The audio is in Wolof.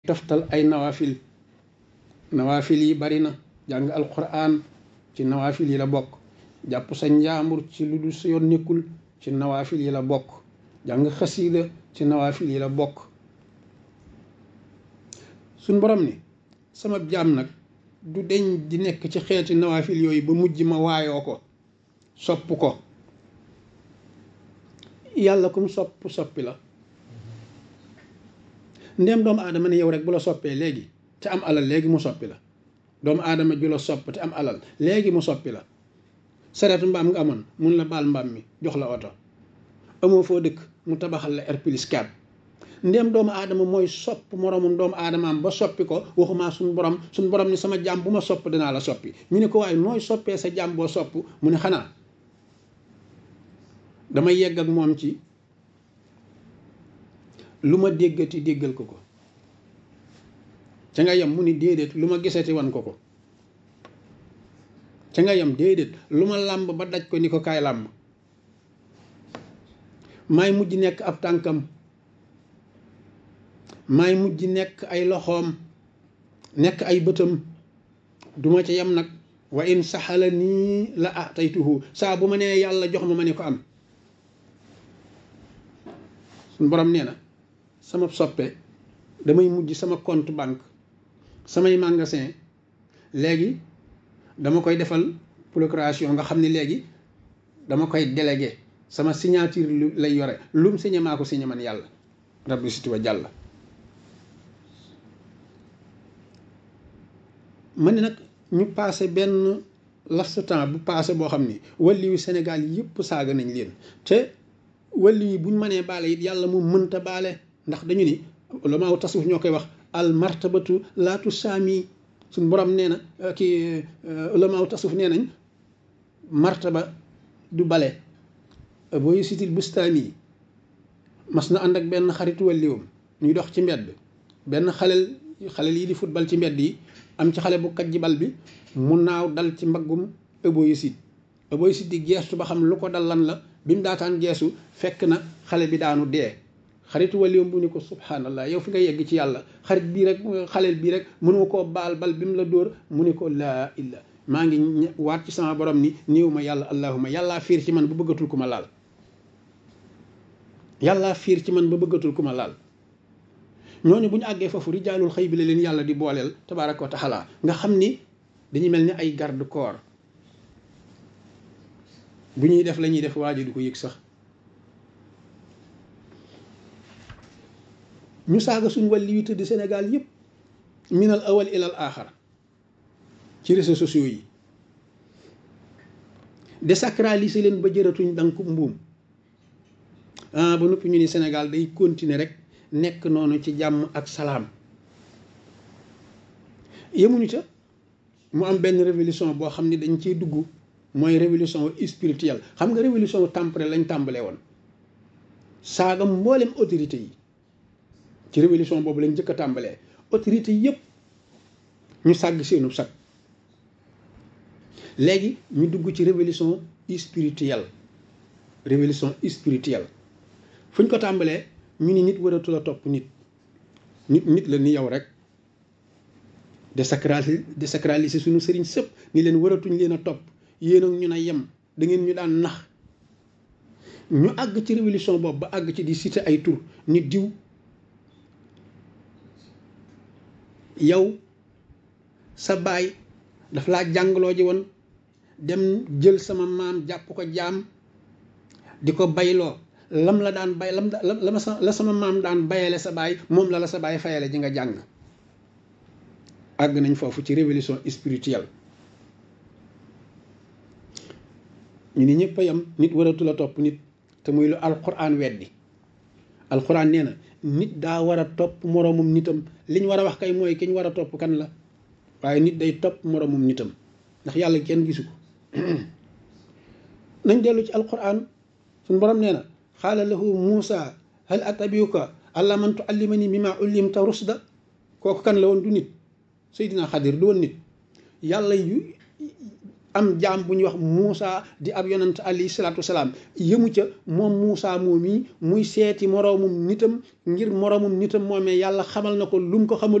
toftal ay nawaafil nawaafil yi bari na jàng alquran ci nawaafil yi la bokk jàpp sa njaambur ci lu dul sa yoon nekkul ci nawaafil yi la bokk jàng xasiida ci nawaafil yi la bokk suñ borom ni sama jaam nag du deñ di nekk ci xeeti nawaafil yooyu ba mujj ma waayoo ko sopp ko yàlla kum sopp soppi la ndéem doomu aadama ne yow rek bu la soppee léegi te am alal léegi mu soppi la doomu aadama ju la sopp te am alal léegi mu soppi la sareetu mbaam nga amoon mun la baal mbaam mi jox la oto amoo foo dëkk mu tabaxal la R plus 4 ndéem doomu aadama mooy sopp moroomum doomu aadamaam ba soppi ko waxumaa suñ borom suñ borom ni sama jàmm bu ma sopp dinaa la soppi ñu ne ko waaye nooy soppee sa jàmm boo sopp mu ne xanaa damay yegg ak moom ci lu ma déggati déggal ko ko ca nga yem mu ni déedéet lu ma gisati wan ko ko ca nga yem déedéet lu ma làmb ba daj ko ni ko kaay làmb maay mujj nekk ab tànkam maay mujj nekk ay loxoom nekk ay bëtam duma ca yem nag wa in saxala nii la ataytuhu saa bu ma nee yàlla jox ma ma ne ko am suñ borom nee na sama soppe damay mujj sama compte banque samay magasin léegi dama koy defal procuration nga xam ne léegi dama koy délégué sama signature lu lay yore lum signé maa ko signé man yàlla rabbi siti wa jàll ma ne nag ñu passé benn laps temps bu passé boo xam ni walli yu Sénégal yëpp saaga nañ leen te walli yi buñ mënee baale it yàlla mu mënta baale ndax dañu ni ulamaaw tasawuf ñoo koy wax al martabatu laatu saami suñ borom nee na kii ulamaaw tasawuf nee nañ martaba du bale booy sitil bustaami mas na ànd ak benn xaritu walliwam ñuy dox ci mbedd benn xalel xalel yi di football ci mbedd yi am ci xale bu kaj ji bal bi mu naaw dal ci mbaggum ëbooyu sit ëbooyu sit di geestu ba xam lu ko dal lan la bi mu daataan geesu fekk na xale bi daanu dee xaritu waliom bu ni ko subhanallah yow fi nga yegg ci yàlla xarit bii rek xaleel bii rek mënoo koo baal bal bi mu la dóor mu ni ko laa illa maa ngi waat ci sama borom ni néew ma yàlla allahuma yàllaa fiir ci man ba bëggatul ku ma laal yàllaa fiir ci man ba bëggatul ku ma laal ñooñu bu ñu àggee foofu rijaalul xëy bi la leen yàlla di booleel tabaaraka wa taala nga xam ni dañuy mel ni ay garde corps bu ñuy def la ñuy def waa ji du ko yëg sax ñu saaga suñ wàlli wi tëdd Sénégal yëpp minal awal ilal aaxar ci réseaux sociaux yi désacraliser leen ba jëratuñ danku mbuum ah ba noppi ñu ni Sénégal day continuer rek nekk noonu ci jàmm ak salaam yemuñu ca mu am benn révolution boo xam ne dañ ciy dugg mooy révolution spirituelle xam nga révolution temporelle lañ tàmbalee woon saaga mboolem autorité yi ci révolution boobu lañ njëkk a tàmbalee autorité yëpp ñu sàgg seenu sag léegi ñu dugg ci révolution spirituelle révolution spirituelle fu ñu ko tàmbalee ñu ni nit waratul a topp nit nit nit la ni yow rek désacraliser désacraliser suñu sëriñ sëpp ni leen waratuñ leen a topp yéen ak ñu na yem da ngeen ñu daan nax ñu àgg ci révolution boobu ba àgg ci di citer ay tur nit diw yow sa baay daf laa jàngaloo ji woon dem jël sama maam jàpp ko jaam di ko bayloo lam la daan bay lam la la sama maam daan bayale sa baay moom la la sa baay fayale ji nga jàng àgg nañ foofu ci révolution spirituelle ñu ni ñëpp a yam nit waratul a topp nit te muy lu alquran weddi alquran nee na nit daa war a topp moroomum nitam liñ war a wax kay mooy ki ñu war a topp kan la waaye nit day topp moroomum nitam ndax yàlla kenn gisu ko nañ dellu ci alquran suñ borom nee na xaala lahu muusa hal atabiuka alla man tuallimani mimma ullimta rusda kooku kan la woon du nit seydina xadir du woon nit yàlla yu am jaam bu ñuy wax Muusa di ab yonant alayhi salaatu wasalaam yëmu ca moom Muusa moom yi muy seeti moroomum nitam ngir moroomum nitam moomee yàlla xamal na ko lu mu ko xamal